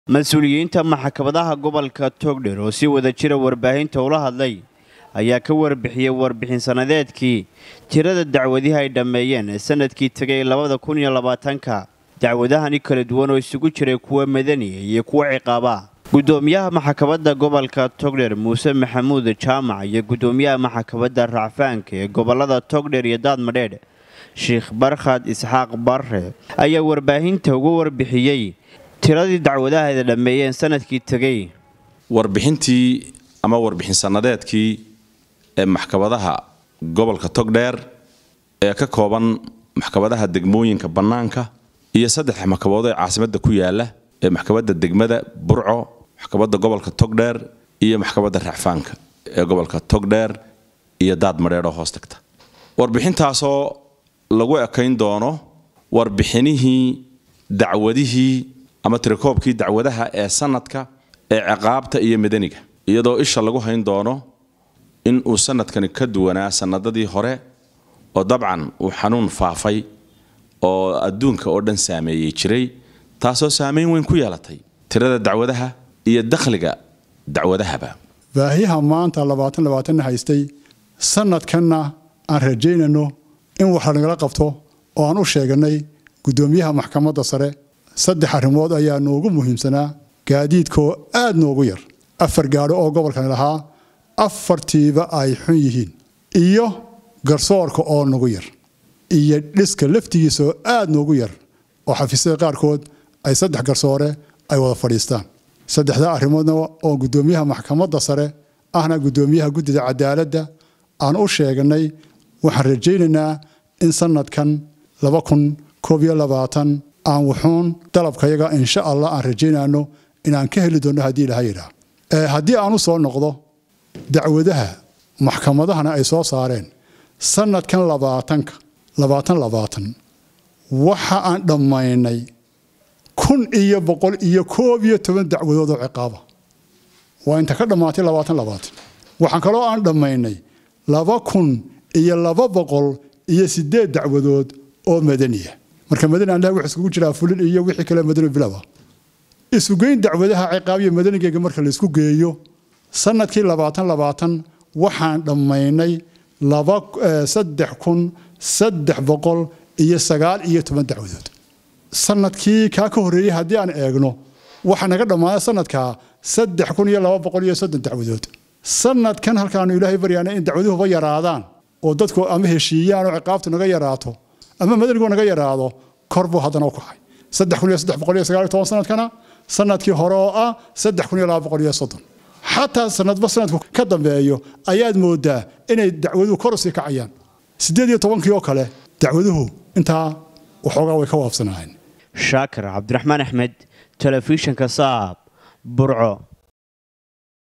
mas-uuliyiinta maxkamadaha gobolka togdher oo si wada jira warbaahinta ula hadlay ayaa ka warbixiyey warbixin sannadeedkii tirada dacwadihi ay dhammeeyeen sanadkii tegay labada kun iyo labaatanka dacwadahani kala duwan oo isugu jiray kuwa madaniya iyo kuwa ciqaaba gudoomiyaha maxkamadda gobolka togdher muuse maxamuud jaamac iyo gudoomiyaha maxkamadda racfaanka ee gobolada togdher iyo daadmadheedh sheikh barkhad isxaaq barre ayaa warbaahinta uga warbixiyey tiradii dacwadaha ay dhammeeyeen sanadkii tegey warbixintii ama warbixin sannadeedkii ee maxkamadaha gobolka togdheer ee ka kooban maxkamadaha degmooyinka bannaanka iyo saddex maxkamadood ee caasimadda ku yaala ee maxkamadda degmada burco maxkamadda gobolka togdheer iyo maxkamadda racfaanka ee gobolka togdheer iyo daad madheedhoo hoos tagta warbixintaasoo lagu ekayn doono warbixinihii dacwadihii ama tirakoobkii dacwadaha ee sanadka ee ciqaabta iyo madaniga iyadoo isha lagu hayn doono in uu sanadkani ka duwanaa sanadadii hore oo dabcan uu xanuun faafay oo adduunka oo dhan saameeyey jiray taasoo saamayn weyn ku yeelatay tirada dacwadaha iyo dakhliga dacwadahaba baahiyaha maanta labaatan labaatanna haystay sanadkanna aan rajaynayno in wax lanagala qabto oo aan u sheeganay gudoomiyaha maxkamadda sare saddex arrimood ayaa noogu muhiimsanaa gaadiidkaoo aad noogu yar afar gaadho oo gobolkani lahaa afartiiba ay xun yihiin iyo garsoorka oo nagu yar iyo dhiska laftigiisaoo aad noogu yar oo xafiisyada qaarkood ay saddex garsoore ay wada fadhiistaan saddexdaa arrimoodna oo gudoomiyaha maxkamadda sare ahna gudoomiyaha guddida cadaaladda aan u sheeganay waxaan rajaynaynaa in sanadkan laba kun koob iyo labaatan aan wuxuun dalabkayaga insha allah aan rajaynayno inaan ka heli doonno haddii ilaha yidhaah haddii aan u soo noqdo dacwadaha maxkamadahana ay soo saareen sanadkan labaatanka labaatan labaatan waxa aan dhammaynay kun iyo boqol iyo koob iyo toban dacwadood oo ciqaaba waa inta ka dhammaatay labaatan labaatan waxaan kaloo aan dhammaynay laba kun iyo laba boqol iyo sideed dacwadood oo madaniya marka madani annaha wuxuu iskugu jiraa fulin iyo wixii kale madani bilaba isugeyn dacwadaha ciqaab iyo madanigeyga marka laysku geeyo sanadkii labaatan labaatan waxaan dhammaynay laba saddex kun saddex boqol iyo sagaal iyo toban dacwadood sanadkii kaa ka horreeyey haddii aan eegno waxaa naga dhammaaday sanadkaa saddex kun iyo laba boqol iyo soddon dacwadood sanadkan halkaanu ilaahay baryaana in dacwaduhuba yaraadaan oo dadku ama heshiiyaan oo ciqaabtu naga yaraato ama madanigu naga yaraado kor buu haddana u kacay saddex kun iyo saddex boqol iyo sagaal iyo toban sanadkana sanadkii hore oo ah saddex kun iyo laba boqol iyo soddon xataa sanadba sanadku ka dambeeyo ayaad moodaa inay dacwaduhu kor usii kacayaan siddeed iyo tobankii oo kale dacwaduhu intaa waxoogaa way ka waafsanaayeen shaakir cabdiraxmaan axmed telefishinka saab burco